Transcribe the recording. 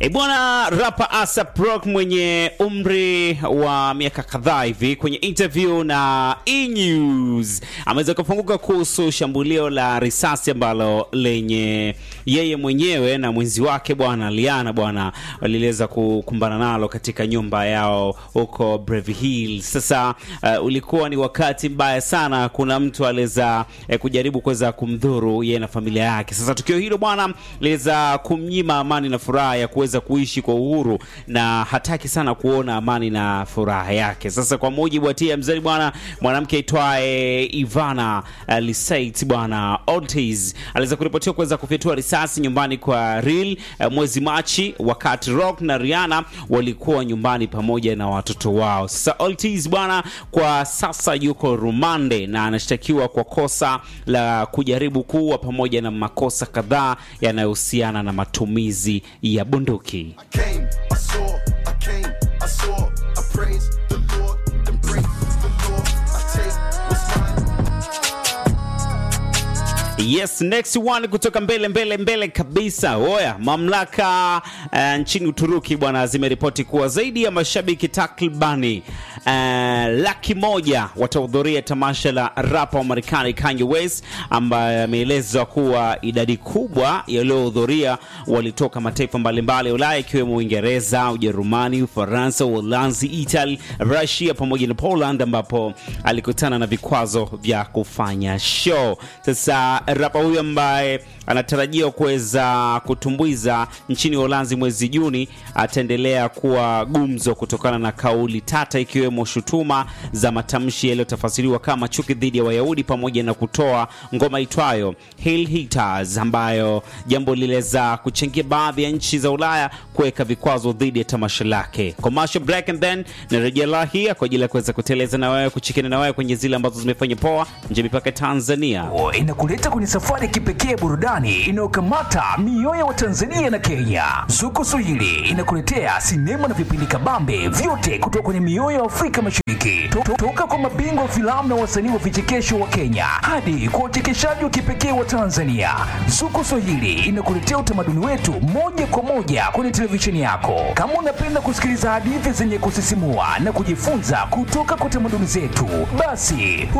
E bwana, rapa ASAP Rock mwenye umri wa miaka kadhaa hivi kwenye interview na E News ameweza kufunguka kuhusu shambulio la risasi ambalo lenye yeye mwenyewe na mwenzi wake bwana Liana bwana waliweza kukumbana nalo katika nyumba yao huko Beverly Hills. Sasa uh, ulikuwa ni wakati mbaya sana, kuna mtu aliweza eh, kujaribu kuweza kumdhuru yeye na familia yake. Sasa tukio hilo bwana liweza kumnyima amani na furaha ya kuweza kuishi kwa uhuru na hataki sana kuona amani na furaha yake. Sasa kwa mujibu wa TMZ bwana, mwanamke aitwaye Ivana uh, Lisait bwana Ortiz aliweza kuripotiwa kuweza kufyatua risasi nyumbani kwa Real uh, mwezi Machi, wakati Rock na Rihanna walikuwa nyumbani pamoja na watoto wao. Sasa Ortiz bwana kwa sasa yuko rumande na anashtakiwa kwa kosa la kujaribu kuua pamoja na makosa kadhaa yanayohusiana na matumizi ya bunduki. I came, I saw, I came, I saw, I praise the Lord, then break the law. I take what's mine. Yes, next one kutoka mbele mbele mbele kabisa. Oya, mamlaka uh, nchini Uturuki bwana zimeripoti kuwa zaidi ya mashabiki takribani uh, laki moja watahudhuria tamasha la rapa wa Marekani Kanye West, ambaye ameelezwa kuwa idadi kubwa yaliyohudhuria walitoka mataifa mbalimbali ya Ulaya ikiwemo Uingereza, Ujerumani, Ufaransa, Uholanzi, Italy, Russia pamoja na Poland ambapo alikutana na vikwazo vya kufanya show. Sasa rapa huyu ambaye anatarajiwa kuweza kutumbuiza nchini Uholanzi mwezi Juni ataendelea kuwa gumzo kutokana na kauli tata ikiwemo shutuma za matamshi yaliyotafasiriwa kama chuki dhidi ya Wayahudi pamoja na kutoa ngoma itwayo Hail Hitters ambayo jambo liliweza kuchangia baadhi ya nchi za Ulaya kuweka vikwazo dhidi ya tamasha lake. Commercial break and then narejea la hii kwa ajili ya kuweza kuteleza na wewe kuchikana na wewe kwenye zile ambazo zimefanya poa nje mipaka ya Tanzania. O, inakuleta kwenye safari ya kipekee ya burudani inayokamata mioyo ya Watanzania na Kenya. Zuko Swahili inakuletea sinema na vipindi kabambe vyote kutoka kwenye mioyo ya Afrika Mashariki, To- to- toka kwa mabingwa wa filamu na wasanii wa vichekesho wa Kenya hadi kwa uchekeshaji wa kipekee wa Tanzania. Zuko Swahili inakuletea utamaduni wetu moja kwa moja kwenye televisheni yako. Kama unapenda kusikiliza hadithi zenye kusisimua na kujifunza kutoka kwa tamaduni zetu, basi